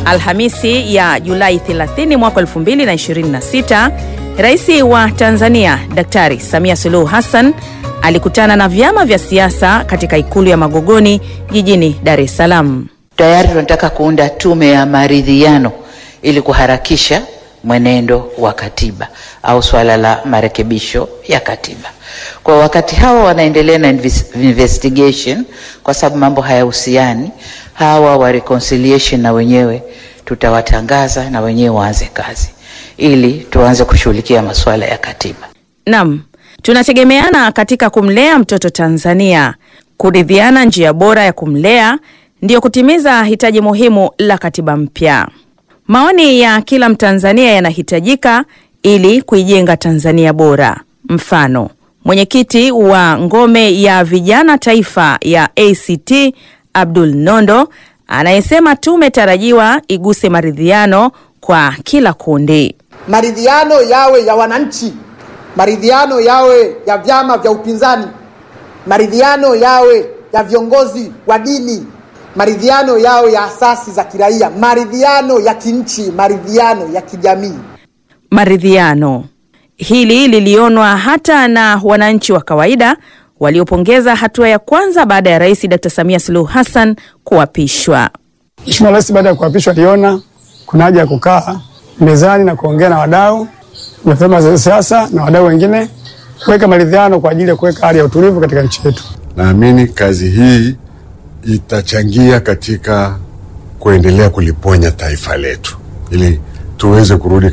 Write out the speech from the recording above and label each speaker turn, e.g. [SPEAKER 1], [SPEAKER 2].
[SPEAKER 1] Alhamisi ya Julai 30 mwaka 2026, Rais wa Tanzania Daktari Samia Suluhu Hassan alikutana na vyama vya siasa katika ikulu ya Magogoni jijini Dar es Salaam.
[SPEAKER 2] Tayari tunataka kuunda tume ya maridhiano ili kuharakisha mwenendo wa katiba au swala la marekebisho ya katiba. Kwa wakati hawa wanaendelea na investigation, kwa sababu mambo hayahusiani, hawa wa reconciliation na wenyewe tutawatangaza na wenyewe waanze kazi ili tuanze kushughulikia masuala ya katiba.
[SPEAKER 1] Naam, tunategemeana katika kumlea mtoto Tanzania. Kuridhiana njia bora ya kumlea ndiyo kutimiza hitaji muhimu la katiba mpya. Maoni ya kila Mtanzania yanahitajika ili kuijenga Tanzania bora. Mfano, mwenyekiti wa ngome ya vijana taifa ya ACT Abdul Nondo anayesema tume tarajiwa iguse maridhiano kwa kila kundi.
[SPEAKER 3] Maridhiano yawe ya wananchi, maridhiano yawe ya vyama vya upinzani, maridhiano yawe ya viongozi wa dini, maridhiano yawe ya asasi za kiraia, maridhiano ya kinchi, maridhiano ya kijamii.
[SPEAKER 1] Maridhiano hili lilionwa hata na wananchi wa kawaida waliopongeza hatua ya kwanza baada ya Rais Dr. Samia Suluhu Hassan kuapishwa.
[SPEAKER 4] Mheshimiwa Rais baada ya kuapishwa aliona kuna haja ya kukaa mezani na kuongea na wadau na vyama vya siasa na wadau wengine kuweka maridhiano kwa ajili ya kuweka hali ya utulivu katika nchi yetu.
[SPEAKER 5] Naamini kazi hii itachangia katika kuendelea kuliponya taifa letu ili tuweze kurudi